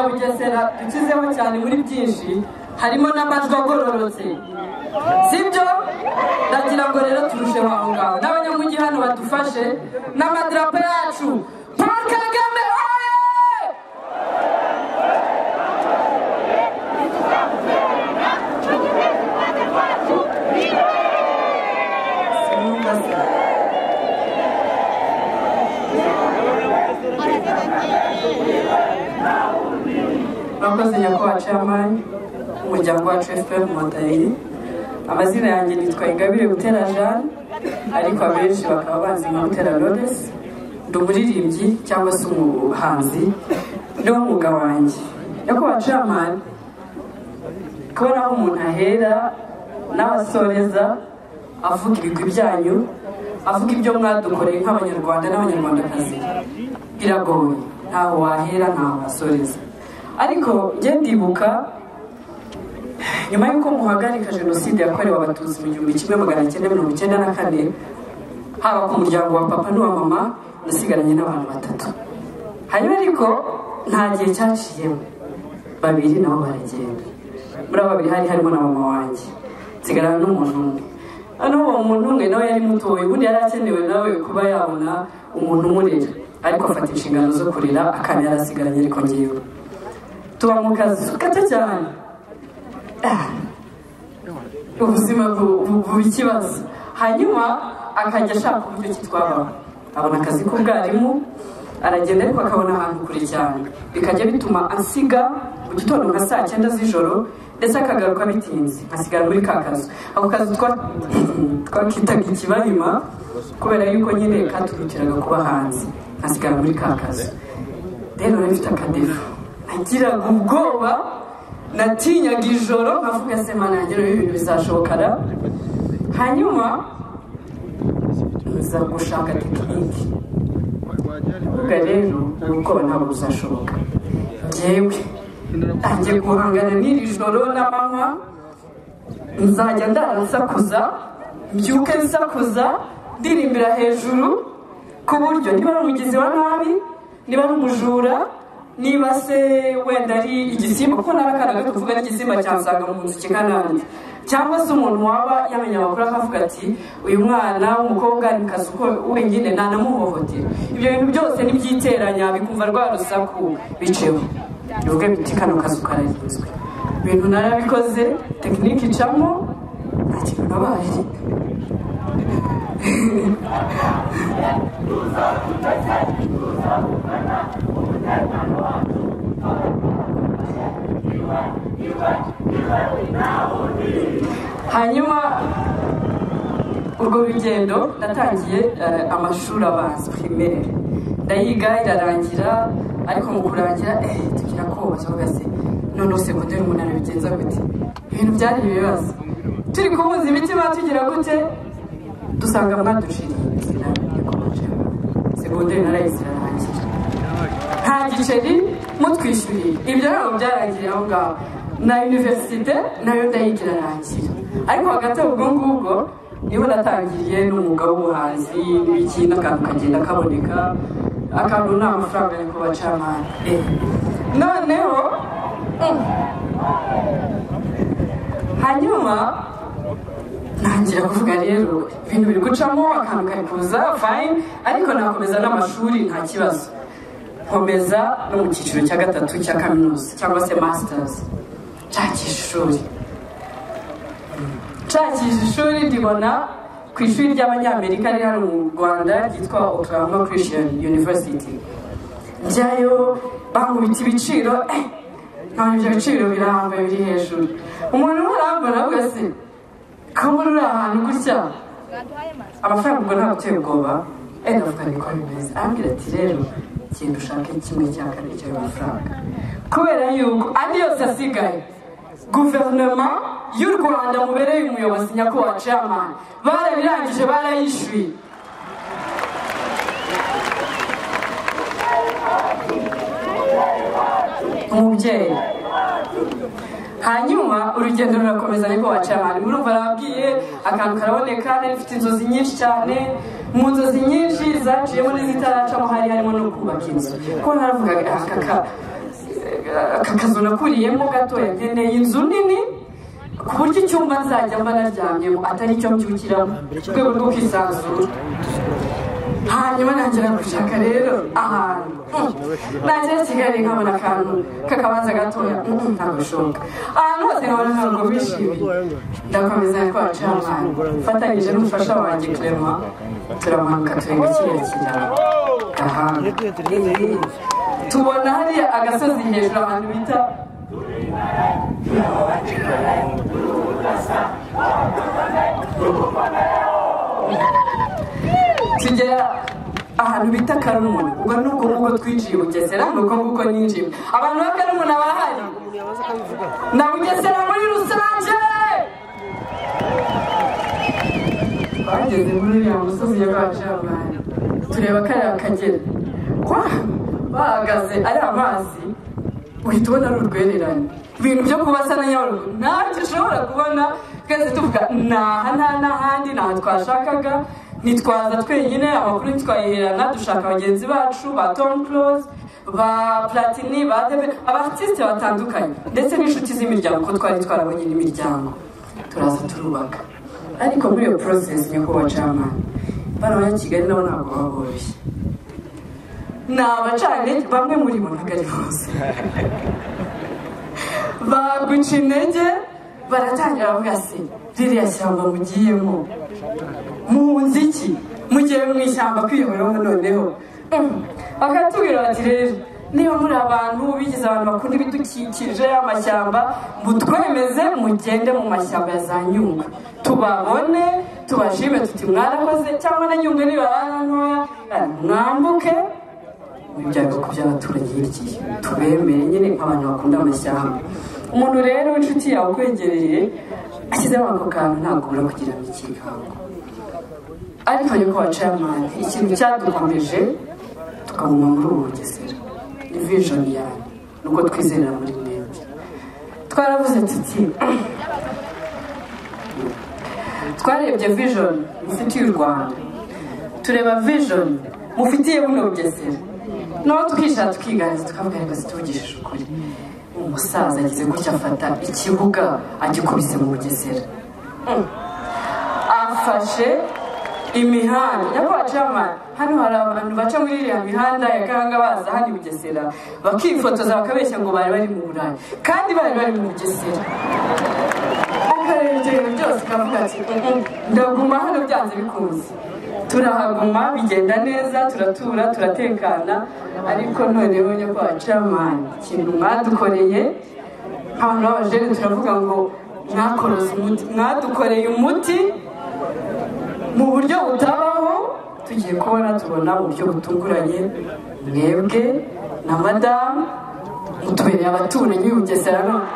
bugesera dukizeho cyane muri byinshi harimo n'amajwi agororotse sibyo ndagira ngo rero turusheho aho ngaho n'abanyamujyi hano badufashe n'amadarapo yacu paul kagame oye murakoze nyakubahwa chairman umuryango wacu fpr inkotanyi amazina yanjye nitwa ingabire gutera jeanne ariko abenshi bakaba bazi nka gutera lodes ndi umuririmbyi cyangwa se umuhanzi ni wo mwuga wanjye nyakubahwa chairman kubona aho umuntu ahera n'aho asoreza avuga ibigwi byanyu avuga ibyo mwadukoreye nk'abanyarwanda n'abanyarwandakazi biragoye ntaho wahera ntaho wasoreza ariko njye ndibuka nyuma y'uko muhagarika jenoside yakorewe abatutsi mu gihumbi kimwe magana cyenda mirongo icyenda na kane haba ku muryango wa papa n'uwa mama nasigaranye n'abantu batatu hanyuma ariko nta gihe cyaciyemo babiri nabo baragenda muri abo babiri hari harimo na mama wanjye nsigarana n'umuntu umwe noneho uwo muntu umwe nawe yari mutoye ubundi yari akenewe nawe kuba yabona umuntu umurera ariko afata inshingano zo kurera akana yari asigaranye ariko ngewe tuba mu kazi gato cyane Ah. ubuzima bu- bu- buba ikibazo hanyuma akajya ashaka uburyo ki twabaho abona akazi k'ubwarimu aragenda ariko akabona ahantu kure cyane bikajya bituma asiga mu gitondo nka saa cyenda z'ijoro ndetse akagaruka bitinze asigara muri ka kazu ako kazu twa- twakitaga ikibahima kubera yuko nyine katurukiraga kuba hanze asigara muri ka kazu rero nari mfite akadefu nagiraga ubwoba natinyaga ijoro nkavuga se mana yanjye rero ibintu bizashobokana hanyuma nza gushaka tekiniki kuvuga rero ubwoba ntabwo buzashoboka njyewe ntangiye guhangana n'iri joro n'amanywa nzajya ndara nsakuza mbyuke nsakuza ndirimbira hejuru ku buryo niba ari umugizi wa nabi niba ari umujura niba se wenda ari igisimba kuko nari akana gato tuvuga n'igisimba cyansanga mu nzu kikananze cyangwa se umuntu waba yamenya amakuru akavuga ati uyu mwana w'umukobwa ari mu kazi uko wenyine ntanamuhohotera ibyo bintu byose nibyiteranya bikumva rwa rusaku biceho bivuge biti kano kazi kararinzwe ibintu narabikoze tekinike icamo nta kintu nabaye hanyuma urwo rugendo natangiye eh, amashuri abanza primaire ndayiga irarangira ariko mu kurangira eh, tugira kobaza uvuga se noneho segonderi umunani bigenza gute ibintu byari ibibazo turi kubuza imitima tugira gute dusanga mwaduciriye inzira nyakubahwa segonderi narayise irarangira nta giceri mutwishyuriye ibyo ntabwo byarangiriye aho ngaho na univerisite nayo ndayigira rangira ariko hagati ubwo ngubwo niho natangiriye n'umwuga w'ubuhanzi n'ibiki n'akantu kagenda kaboneka akantu ni amafaranga ariko bacamana noneho mm, hanyuma ntangira kuvuga rero ibintu biri gucamo akantu kari kuza fayini ariko nakomeza n'amashuri nta kibazo nkomeza no mu cyiciro cya gatatu cya kaminuza cyangwa se masitazi nshakisha ishuri nshakisha ishuri ndibona ku ishuri ry'abanyamerika riri hano mu rwanda ryitwa oklahoma christian university njyayo bankubita ibiciro eh, nkabona ibyo biciro birambuye biri hejuru umuntu urambura wese kuba uri ahantu gutya amafaranga ubwo ntabwo uteye ubwoba enda avuga niko bimeze arambwira ati rero genda ushake kimwe cya kabiri cy'ayo mafaranga kubera yuko andi yose asigaye guverinoma y'u rwanda mubereye umuyobozi nyakubahwa chairman barabirangije barayishyuye umubyeyi hanyuma urugendo rurakomeza niko waca abantu murumva arababwiye akantu karaboneka nari mfite inzozi nyinshi cyane mu nzozi nyinshi zaciyemo n'izitaracamo hari harimo no kubaka inzu ko naravugaga aka ka- aka kazu nakuriyemo gatoya nkeneye inzu nini ku buryo icyumba nzajya mba naryamyemo atari icyo mbyukiramo mu rwego rwo kwisanzura hanyuma ntangira gushaka rero ahantu nagera kigali nkabona akantu k'akabanza gatoya mm, ntabushoboka ahantu hose nkabona ntabwo bishimiye ndakomeza twacamana mfatanyije n'umufasha wanjye clema turamanuka turenga kiriya kiraro aha tubona hariya agasozi hejuru ahantu bita tugera ahantu bita karumuna ubwo ni ubwo nguko twinjiye i bugesera ni uko nguko ninjiye abantu ba karumuna barahari na bugesera muri rusange bageze muri uriya musozi ya bajabani tureba kariya kagera wa bahagaze ari amazi uhita ubona ari urwererane ibintu byo kubasa na nyabarongo ntacyo ushobora kubona twese tuvuga naha nta n'ahandi ntaho twashakaga ntitwaza twenyine amakuru ntitwayiherana dushaka bagenzi bacu ba tom close ba platini ba debe abatisite batandukanye ndetse n'inshuti z'imiryango kuko twari twarabonye n'imiryango turaza turubaka ariko muri iyo porosesi nyakubahwa cama bano banya kigali nabo ntabwo baboroshye ni abacanye bamwe muri bo ntabwo ari bose baguca intege baratangira bavuga se ririya shyamba mugiyemo muhunze iki mugiye mu ishyamba kwiyoboraho noneho Mm. bakatubwira bati rero niba muri abantu bigize abantu bakunda ibidukikije amashyamba mutwemeze mugende mu mashyamba ya za nyungwe tubabone tubashime tuti mwarakoze cyangwa na nyungwe nibarara ntoya eh, mwambuke ibyago ku by'abaturage hirya tubemere nyine nk'abantu bakunda amashyamba umuntu rero w'inshuti yawe ukwegereye ashyizeho ako kantu ntabwo ubura kugira ngo ikikango ariko yuko wacamani ikintu cyadukomeje tukaguma muri ubu bugesera ni vijoni yawe nuko twizera muri mwembi twaravuze tuti twarebye vijoni mufitiye u rwanda tureba vijoni mufitiye buno bugesera naho tukishaka tukiganza tukavuga reka zituvugishije ukuri umusaza ageze gutya afata ikibuga agikubise mu bugesera Mm. afashe imihanda nyakubahwa cama hano hari abantu baca muri iriya mihanda ya gahanga baza hano i bugesera bakifotoza bakabeshya ngo bari bari mu burayi kandi bari bari mu bugesera akareba ibyo bintu byose kavuga ati "Mm, ndaguma hano byanze bikunze turahaguma bigenda neza turatura turatekana ariko noneho nyakubahwa cama ikintu mwadukoreye abantu b'abajene turavuga ngo mwakoroze umuti mwadukoreye umuti mu buryo butabaho tugiye kubona tubona uburyo butunguranye mwebwe na madamu mutubereye abaturanyi b'i bugesera none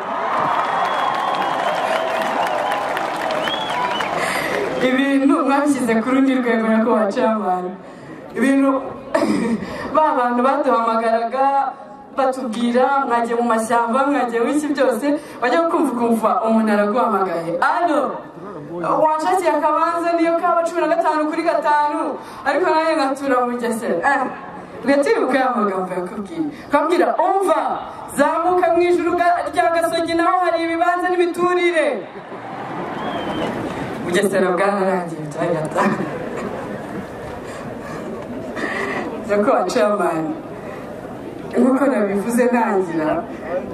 ibintu babishyize ku rundi rwego nako baciye abantu ibintu ba bantu baduhamagaraga batubwira mwagiye mu mashyamba mwagiye w'iki byose bajya kumva ukumva umuntu araguhamagaye ano wanshakiye akabanza niyo kaba cumi na gatanu kuri gatanu ariko nawe ngatura mu bugesera ugatibuka ya magambo yakubwiye ukabwira umva zamuka mu ijuru ga- rya gasogi naho hari ibibanza n'imiturire bugesera bwararangiye turagataha nako waciye amani nk'uko nabivuze ntangira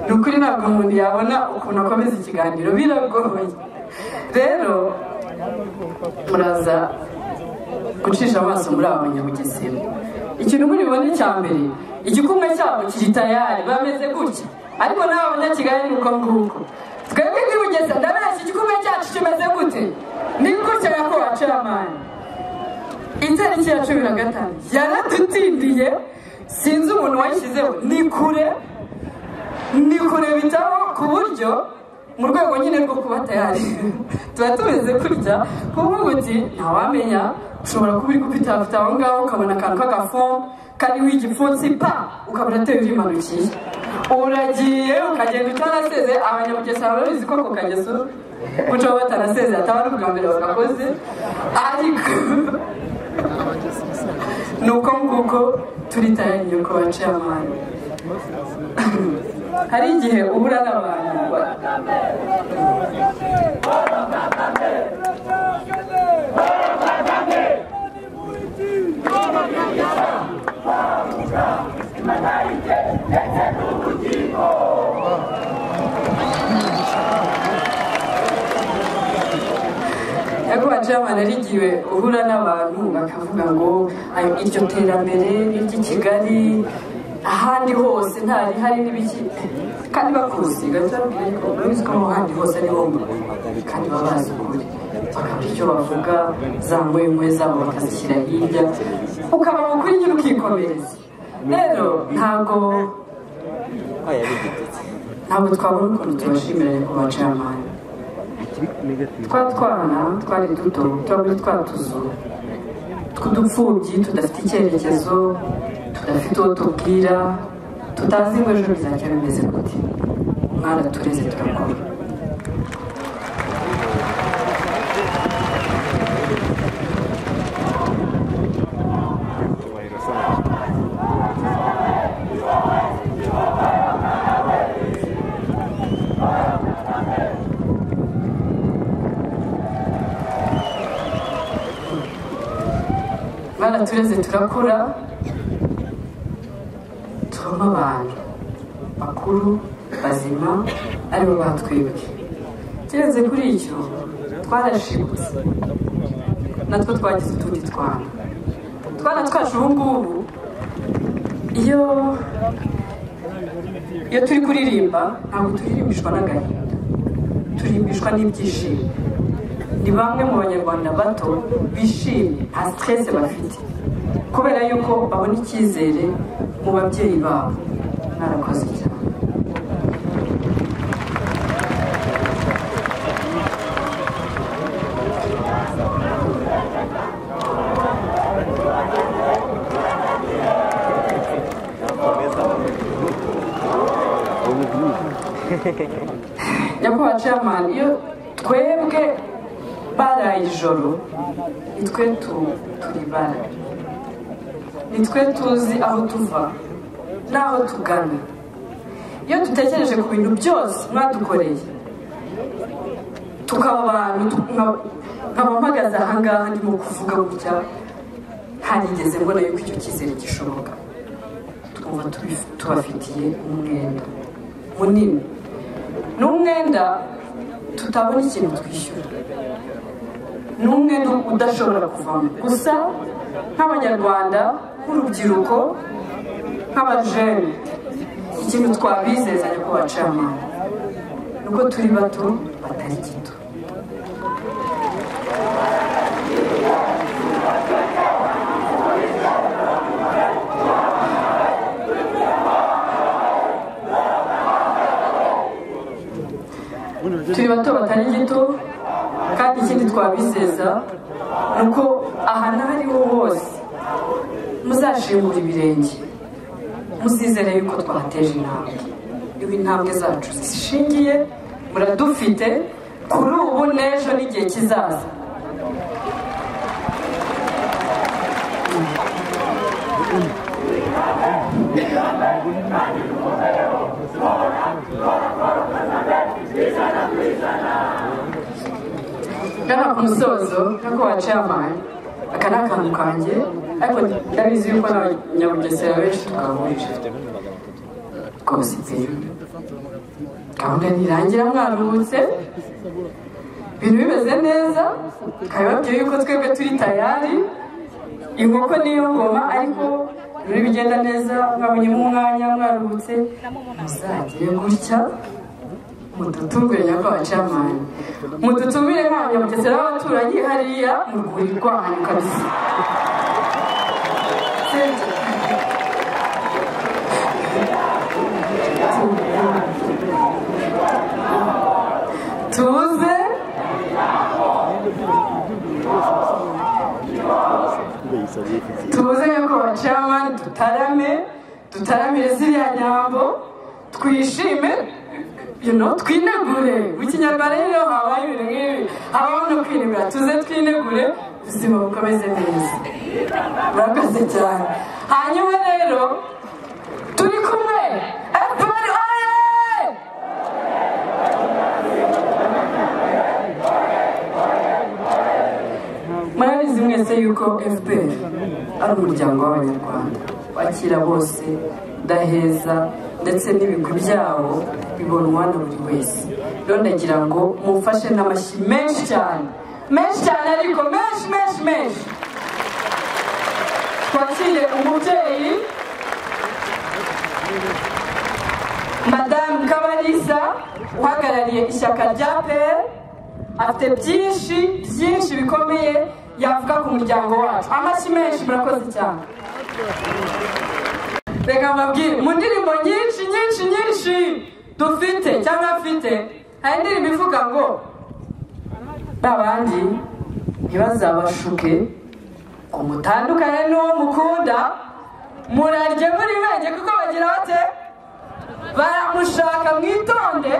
ni ukuri ntabwo umuntu yabona ukuntu akomeza ikiganiro biragoye rero muraza gucisha amaso muri aba banyamugesera ikintu muri bubone cya mbere igikumwe cyabo kiri tayari bameze gutya ariko n'aba banyakigali ni uko nguko twebwe ntibugesera ndabeshya igikumwe cyacu kimeze gute ni gutya nyakubahwa amani itariki ya cumi na gatanu yaradutindiye sinzi umuntu wayishyizeho ni kure ni kure bitaho ku buryo mu rwego nyine rwo kuba tayari tuba tumeze kurya kuvuga uti ntawamenya ushobora kuba uri gupitafita aho ngaho ukabona akantu k'agafomu kariho igipfunsi pa ukabona ateye urimanukiye uragiye ukagenda utanaseze abanyamugesera barabizi ko ako kageso guca batanaseze ataba ari ubwa mbere bagakoze ariko ni uko nguko turi tayari yo kubaca amani hari igihe uhura n'abantu ba- ariko bacamana hari igihe uhura n'abantu bakavuga ngo "Ayo, iryo terambere n'iry'i kigali ahandi hose ntarihari n'ibiki kandi bakusiga cyababwiye ko mubizi ko ahandi hose ariho muri kandi baba bazi ukuri bakagira icyo bavuga za ngwengwe zabo bakazishyira hirya ukaba mu kuri nyine ukikomereza rero ntabwo ntabwo twabona ukuntu tubashimira ku bacamanza twa twana twari duto twari twatuzu tw'udupfubyi tudafite icyerekezo tudafite uwo tubwira tutazi ngo ejo bizajya bimeze gute mwana tureze turakora mwana tureze turakura tubamo abantu bakuru bazima aribo batwibwe keretse kuri icyo twarashibutse natwo twagize utundi twana twana twacu ubu ngubu iyo iyo turi kuririmba ntabwo turirimbishwa n'agahinda turimbishwa n'ibyishimo ni bamwe mu banyarwanda bato bishimye nta siterese bafite kubera yuko babona icyizere mu babyeyi babo mwarakoze cyane nyakubahwa chairman iyo twebwe baraye ijoro nitwe turi baraye nitwe tuzi aho tuva n'aho tugana iyo dutekereje ku bintu byose mwadukoreye tukaba abantu tu- nka- nkaba mpagaze ahangaha ndimo kuvuga gutya ntarigeze mbona yuko icyo cyizere gishoboka twumva tubi- tubafitiye umwenda munini ni umwenda tutabona ikintu twishyura ni umwenda udashobora kuvamo gusa nk'abanyarwanda nk'urubyiruko nk'abajene ikintu twabizezanya ko bacamanza ni uko turi bato batari gito turi bato batari gito kandi ikindi twabizeza ni uko ahantu aho ariho hose muzashingura ibirenge muzizere yuko twateje intambwe ibi intambwe zacu zishingiye muradufite kuri ubu n'ejo n'igihe kizaza ngana ku musozo nk'uko wacaman aka ni akantu kanjye ariko ndabizi yuko n'abanyabugesera benshi twahurije rwose pe gahunda ntirangira mwaruhutse ibintu bimeze neza kabibabwiye yuko twebwe turi tayari inkoko niyo ngoma ariko ibintu bigenda neza mwabonyemo umwanya mwaruhutse muzagire gutya mudutumbire nyako abacamani mudutumbire nkanyu mugesera w'abaturanyi hariya mu rwuri rwanyu kabisa tuze tuze yuko bacamani dutarame dutaramire ziriya nyambo twishime you know, twinegure mu kinyarwanda rero habaye ibintu nk'ibi habaho no kwinegura tuze twinegure ubuzima bukomeze neza murakoze cyane hanyuma rero turi kumwe fpr uretse yuko fpr ari umuryango w'abanyarwanda wakira bose udaheza ndetse n'ibigwi byawo bibonwa na buri wese rero ndagira ngo mufashe n'amashyi menshi cyane menshi cyane ariko menshi menshi menshi twakire umubyeyi madamu kabalisa uhagarariye ishyaka rya peri afite byinshi byinshi bikomeye yavuga ku muryango wacu amashyi menshi murakoze cyane reka mbabwire mu ndirimbo nyinshi nyinshi nyinshi dufite cyangwa afite hari indirimbo ivuga ngo n'abandi ntibazabashuke ngo mutandukane n'uwo mukunda murarye muri benge kuko bagira bate baramushaka mwitonde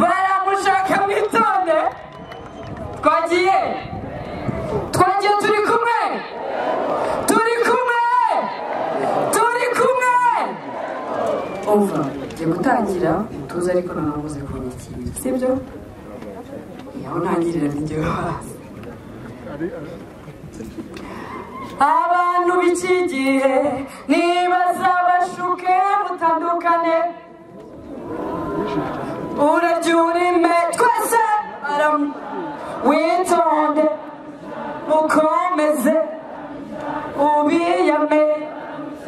baramushaka mwitonde twagiye twagiye turi kumwe turi kumwe turi kumwe umva ngiye gutangira tuze ariko noneho muze kunyakira sibyo aho ntangirira ntigera hasi abantu b'iki gihe nibazabashuke mutandukane urarya urime twese aramu witonde ukomeze ubiyame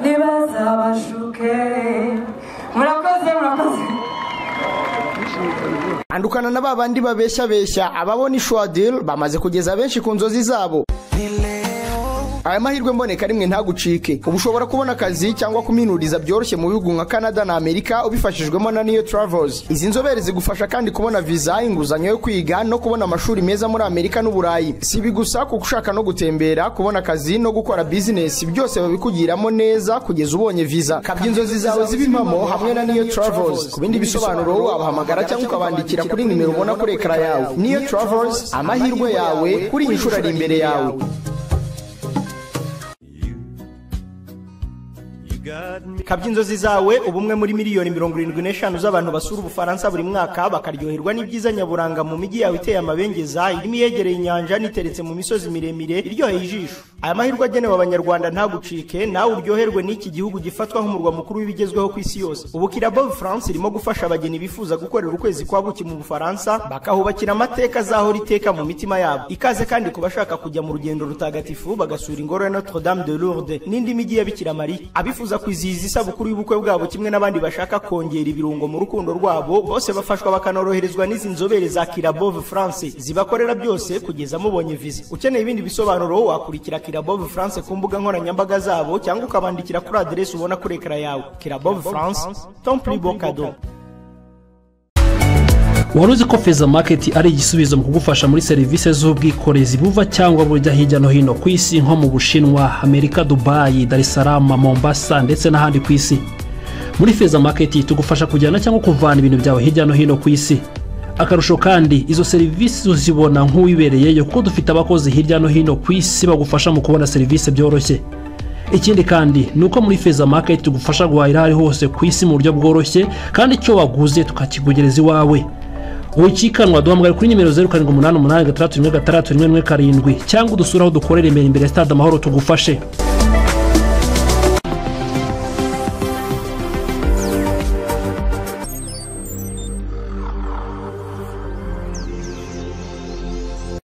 nibazabashuke murakoze murakoze andukana na ba bandi babeshyabeshya ababona ishwadil bamaze kugeza benshi ku nzozi zabo aya mahirwe mboneka rimwe ntagucike ubu ushobora kubona akazi cyangwa kuminuriza byoroshye mu bihugu nka canada na amerika ubifashijwemo na niyo travels izi nzobere zigufasha kandi kubona viza inguzanyo yo kwiga no kubona amashuri meza muri amerika n'uburayi si ibi gusa kuko ushaka no gutembera kubona akazi no gukora bizinesi byose babikugiramo neza kugeza ubonye viza kabya inzozi zawe ziba impamo hamwe na niyo travels ku bindi bisobanuro wabahamagara cyangwa ukabandikira kuri nimero ubona kuri ekara yawe niyo travels amahirwe yawe kuri iyi nshuro ari imbere yawe kabya inzozi zawe ubu umwe muri miliyoni mirongo irindwi n'eshanu z'abantu basura ubufaransa buri mwaka bakaryoherwa n'ibyiza nyaburanga mu mijyi yawe iteye amabengeza irimo iyegereye inyanja n'iteretse mu misozi miremire iryoheye ijisho aya mahirwe agenewe abanyarwanda ntagucike nawe uryoherwe n'iki gihugu gifatwa nk'umurwa mukuru w'ibigezweho ku isi yose ubu kirabo france irimo gufasha abageni bifuza gukorera ukwezi kwa buki mu bufaransa bakahubakira amateka azahora iteka mu mitima yabo ikaze kandi ku bashaka kujya mu rugendo rutagatifu bagasura ingoro ya notre dame de lourdes n'indi mijyi ya bikira mariya abifuza kwizihiza isabukuru y'ubukwe bwabo kimwe n'abandi bashaka kongera ibirungo mu rukundo rwabo bose bafashwa bakanoroherezwa n'izi nzobere za kirabove france zibakorera byose kugeza mubonye viza ukeneye ibindi bisobanuro wakurikira kirabove france ku mbuga nkoranyambaga zabo cyangwa ukabandikira kuri aderesi ubona kuri ekara yawe kirabove france tomple bocado wari uzi ko feza maketi ari igisubizo mu kugufasha muri serivisi z'ubwikorezi buva cyangwa bujya hirya no hino ku isi nko mu bushinwa amerika dubayi darisarama mombasa ndetse n'ahandi ku isi muri feza maketi tugufasha kujyana cyangwa kuvana ibintu byawe hirya no hino ku isi akarusho kandi izo serivisi uzibona nk'uwibereyeyo kuko dufite abakozi hirya no hino ku isi bagufasha mu kubona serivisi byoroshye ikindi kandi ni uko muri feza maketi tugufasha guhahira aho ari hose ku isi mu buryo bworoshye kandi icyo waguze tukakikugereza iwawe wikikanwa duhamagara kuri nimero zeru karindwi umunani umunani gatandatu rimwe gatandatu rimwe rimwe karindwi cyangwa udusure aho dukorera imbere imbere ya stade amahoro tugufashe